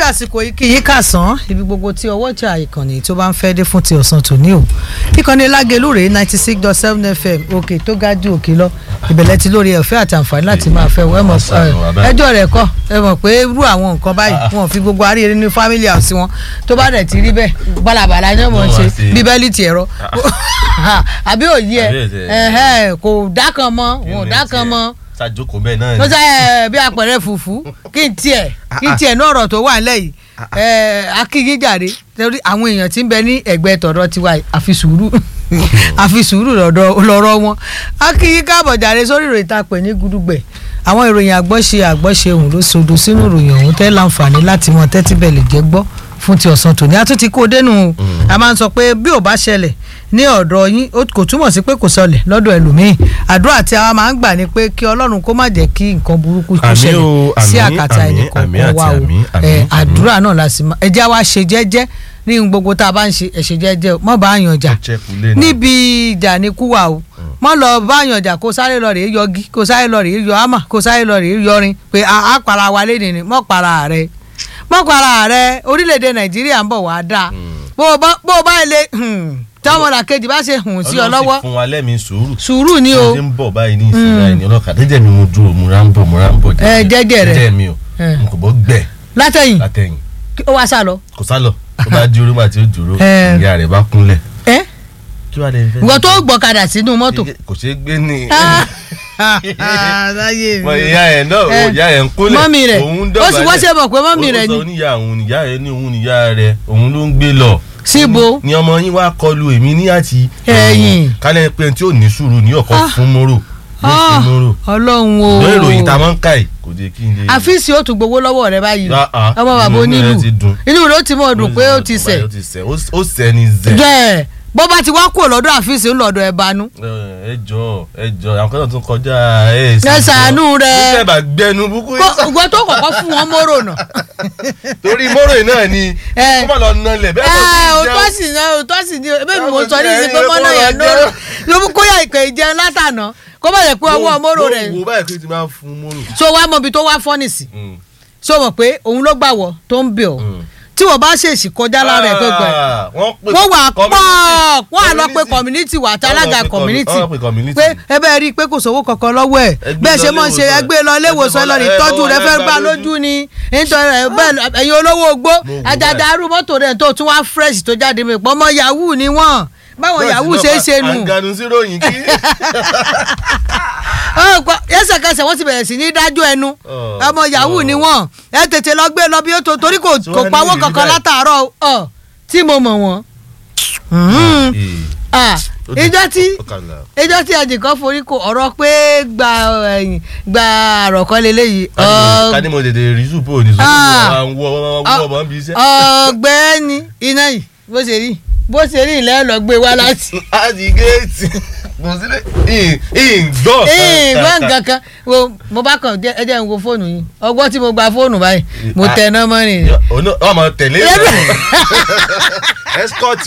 fi àsìkò yìí kí yín kàsán ibi gbogbo tí ọwọ́ ìjà ìkànnì tó bá ń fẹ́ dé fún ti ọ̀sán tòní o ìkànnì lágẹ̀lú rèé ninety six dot seven fm òkè tó ga ju òkè lọ ìbẹ̀lẹ̀ ti lórí ẹ̀fẹ́ àti àǹfààní láti máa fẹ́ wọ́n ẹ mọ̀ ẹjọ́ rẹ̀ kọ́ ẹ mọ̀ pé irú àwọn nǹkan báyìí wọn fi gbogbo àríyé ní family house wọn tó bá dẹ̀ ti rí bẹ́ẹ̀ balabala ni wọ́n ṣe bíbélì ti ẹ̀rọ àbí òye ẹ̀ kò dákan mọ́ wọn ò dákan mọ́ ṣàjókòó bẹ́ẹ̀ náà mo sọ ẹ bí apẹ̀rẹ̀ fùfú kí n tiẹ̀ kí n tiẹ̀ ní ọ̀rọ̀ tó wà nílẹ̀ yìí ẹ akíyín jàre torí àwọn èèyàn tí ń bẹ ní ẹ̀gbẹ́ tọ̀dọ̀ tiwa yìí àfi sùúrù àfi sùúrù lọ́rọ̀ wọn akíyín káàbọ̀ jàre sórí ìròyìn tá a pè ní gudugbẹ̀ àwọn ìròyìn àgbọ́ṣe àgbọ́ṣe òun ló sodo sínú ìròyìn ọ̀hún tẹ́ láǹfààní láti mọ tẹ́tí bẹ̀ lè jẹ́ gbọ́ fún ti ọ̀sán tòní a tún ti kó dénú a máa ń sọ pé bí ò bá ṣẹlẹ̀ ní ọ̀dọ̀ yín kò túmọ̀ sí pé kò sọlẹ̀ lọ́dọ̀ ẹlòmíín àdúrà tí a máa ń gbà ni pé kí ọlọ́run kó má jẹ́ kí nǹkan burúkú kó ṣẹlẹ̀ sí àkàtà ẹnìkọ̀ọ̀kan wa o àdúrà náà la sì máa ẹ jẹ́ wá ṣe jẹ́jẹ́ ní gbogbo tá a bá ń ṣe ẹ ṣe jẹ́jẹ́ mọ́ bá yàn jà níbi ìjà ní kú wa o mọ́ lọ bá yàn jà kó sáré lọ rèé yọgi kó sáré lọ rèé yọ ámà kó sáré lọ rèé yọrin pé a para wa lé nìyí mọ́ para rẹ̀ mọ́ para rẹ̀ orílẹ̀-èdè nàìjíríà ń bọ̀ wá dáa bó o bá ilé táwọn ọ̀nà kejì bá ṣe hùn sí ọ lọ́wọ́ ọlọ́run ti fún wa lẹ́mìí sùúrù sùúrù ni o ṣe ń bọ̀ báyìí ní ìsinmi ẹni ọlọ́kadà jẹ́jẹ́ mi mo dúró mo ra ń bọ̀ mo ra ń bọ̀ ẹ jẹ́jẹ́ rẹ jẹ́jẹ́ mi o n kò bọ́ gbẹ̀ látẹ̀yìn látẹ̀yìn ó wá sá lọ. kò sálọ tó bá di orí màtí ó dúró Ẹ. ìyá rẹ̀ bá kúnlẹ̀ ẹ kí wàá lè fẹ́ ìwọ tó gbọ́kadà sínú mọ́tò. kò ṣeé gbé ní láyé mọ ìyá ẹ̀ náà Ẹ. o ìyá ẹ̀ ń kúnlẹ̀ Mọ́mì rẹ̀. òun Ó sì wọ́n ṣe mọ̀ pé mọ́mì Ó- rẹ̀ ó ni. sọ níyà òun níyà rẹ̀ ní òun níyà rẹ̀ òun ló ń gbé lọ síbo ni ọmọ yín wá kọlu èmi ní àti Ẹ̀yìn. kálẹ̀ pé tí ò ní sùúrù ní ọkọ̀ Ah. fún mọ́rò yóò fún mọ́rò ọlọ́run o lórí ìròyìn tá a máa ń kà yìí kò jẹ́ kí n lè. àfíìsì ó tún gbowó lọ́wọ́ rẹ báyìí Ah, ah. ọmọ bàbá Inú onílù rẹ̀ ti dùn. inú rẹ ó ti mọ̀ dùn pé ó ti sẹ̀ ó ti sẹ̀ ó ó sẹ̀ ní zẹ̀. jẹ́ bó bá ti wá kúrò lọ́dọ̀ àfíìsì ń lọ́dọ̀ ẹ̀ banú. ẹ jọ ẹ jọ àwọn kan náà tún kọjá ẹ Ẹ ṣàánú rẹ̀. nígbà bá gbẹnu búkú gbogbo tó kọ̀kọ́ fún wọn mọ́rò náà. torí mọ́rọ̀ yìí náà ni Ẹ. kó má lọ nalẹ̀ bẹ́ẹ̀ ẹ kò òótọ́ sí sì ní òótọ́ sì ní ebe mi mo Báwo sọ ní ni ìsìn pé ẹ̀yin mọ́nà kó yẹn lọ lóró jẹ́? ló mú kóyà ìpè ìjẹun látànà kó má jẹ́ pé ọwọ́ mọ́rò rẹ̀ wo báyìí kí n ti máa fún mọ́rọ̀. so wá mọ ibi tó wá fọ́nìsì Mm, so mọ̀ pé òun ló gbà wọ́ tó ń bẹ̀ ọ́ mm. tí wọ́n bá ṣèṣì kọjá lára ẹ̀ gbẹ̀gbẹ̀ Ah, wọ́n pè wọ́n wà pọ̀ community- wọ́n à lọ pé community wà àti Wọ́n lọ alága pé community wọ́n lọ pé community. pé ẹ bẹ́ẹ̀ rí i pé kò sówó kankan lọ́wọ́ ẹ̀ Ẹ gbé bẹ́ẹ̀ ṣe lọ mọ̀ ṣe ilé ẹ gbé lọ ilé ìwòsàn ẹ lọ rí ẹ tọ́jú lọ rẹ ẹ fẹ́ gbà gbà lójú. lójú ni nítorí ẹ bẹ́ẹ̀ lọ- ẹ̀yin olówó ogbó Mo wò àjàdà báyìí. arú mọ́tò rẹ̀ tó tún wá fresh tó jáde mi pọ̀ mọ́ yahoo ni wọ́n báwọn yahoo ṣe é ṣe nù àgànù sí ròyìn kí. ọ̀pọ̀ ẹsẹ̀kẹsẹ̀ wọ́n ti bẹ̀rẹ̀ sí ní dájọ́ ẹnu Oh, ọmọ yahoo oh. ni wọ́n ẹ tètè lọ gbé lọ bí ó tó torí kò So kò wọ́n ní pawó ìrírí kankan báyìí. látàárọ̀ ọ tí mo mọ̀ wọ́n. Mhm. Eh, Ah, ó di- ìjọ tí ó kàlà. ìjọ tí ẹnìkan forí kò ọ̀rọ̀ pé gba ẹ̀yìn gba àròkọ lélẹ́yìí ká ní mo tètè rí zùpò ní zùpò Ah. àwọn wọ wọ ọmọ bí iṣẹ́. ọ̀gbẹ́ni iná yìí bó ṣe rí bó ṣe rí ilẹ̀ lọ gbé wá láti. láti géètì kò sílẹ̀ ìgbọ́. ìgbọ́n nǹkan kan wo mo bá kàn jẹ́ ẹ jẹ́ n wo fóònù yìí ọgbọ́n tí mo gba fóònù báyìí mo tẹ ná mọ́rin. ọmọ tẹ̀lé escort